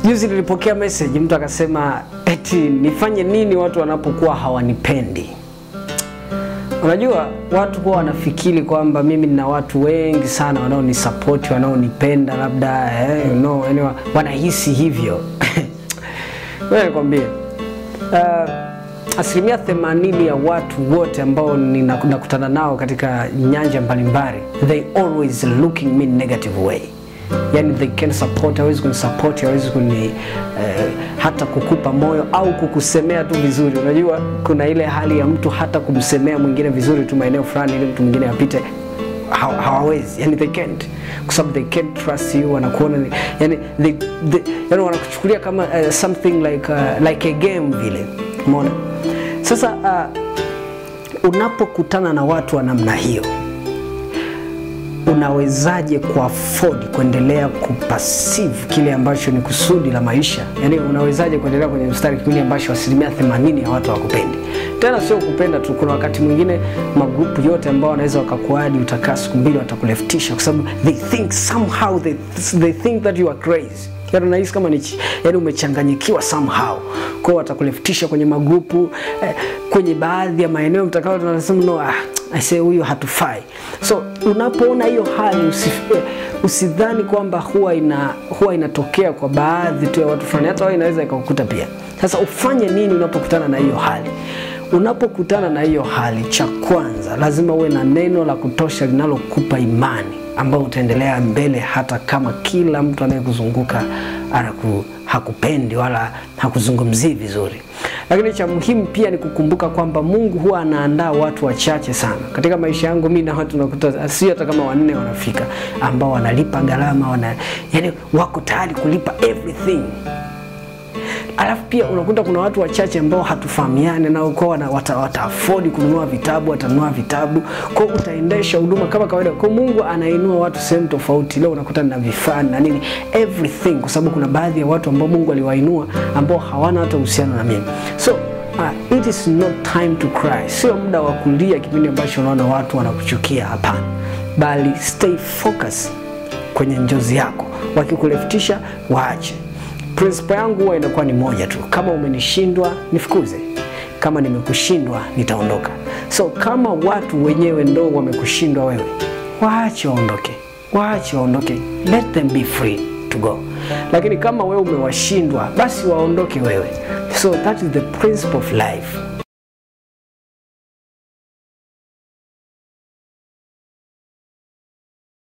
Juzi nilipokea message, mtu akasema eti nifanye nini watu wanapokuwa hawanipendi. Unajua watu huwa wanafikiri kwamba mimi nina watu wengi sana wanaonisapoti, wanaonipenda labda eh, you know, yani wa- wanahisi hivyo. Wewe nikwambie uh, asilimia themanini ya watu wote ambao nina- nakutana nao katika nyanja mbalimbali they always looking me negative way yani they can support hawezi kunisupport hawezi kuni eh, hata kukupa moyo au kukusemea tu vizuri unajua kuna ile hali ya mtu hata kumsemea mwingine vizuri tu maeneo fulani ili mtu mwingine apite haw- hawawezi yani they can't kwa sababu they can't trust you wanakuona ni- yani they, they, yani wanakuchukulia kama uh, something like uh, like a game vile umeona sasa uh, unapokutana na watu wa namna hiyo unawezaje kuafford kuendelea kupasive kile ambacho ni kusudi la maisha yaani unawezaje kuendelea kwenye mstari kipindi ambacho asilimia 80 ya watu hawakupendi tena sio kupenda tu kuna wakati mwingine magrupu yote ambao wanaweza wakakuadi utakaa siku mbili watakuleftisha kwa sababu they think somehow they, they think that you are crazy yaani unahisi kama ni yani umechanganyikiwa somehow kwao watakuleftisha kwenye magrupu eh, kwenye baadhi ya maeneo mtakao tunasema no ah, I say huyu hatufai so unapoona hiyo hali usif, eh, usidhani kwamba huwa ina huwa inatokea kwa baadhi tu ya watu fulani hata wewe inaweza ikakukuta pia sasa ufanye nini unapokutana na hiyo hali unapokutana na hiyo hali cha kwanza lazima uwe na neno la kutosha linalokupa imani ambao utaendelea mbele hata kama kila mtu anayekuzunguka anaku, hakupendi wala hakuzungumzii vizuri lakini cha muhimu pia ni kukumbuka kwamba mungu huwa anaandaa watu wachache sana katika maisha yangu mi na watu nakuta sio hata kama wanne wanafika ambao wanalipa gharama wana, yani wako tayari kulipa everything alafu pia unakuta kuna watu wachache ambao hatufahamiani nao kwa wana, wata, wata afford kununua vitabu watanunua vitabu kwa utaendesha huduma kama kawaida kwa mungu anainua watu sehemu tofauti leo unakuta na vifaa na nini everything kwa sababu kuna baadhi ya watu ambao mungu aliwainua ambao hawana hata uhusiano na mimi so uh, it is not time to cry sio muda wa kulia kipindi ambacho unaona watu wanakuchukia hapana bali stay focus kwenye njozi yako wakikuleftisha waache principle yangu huwa inakuwa ni moja tu kama umenishindwa nifukuze kama nimekushindwa nitaondoka so kama watu wenyewe ndo wamekushindwa wewe waache waondoke waache waondoke let them be free to go lakini kama wewe umewashindwa basi waondoke wewe so that is the principle of life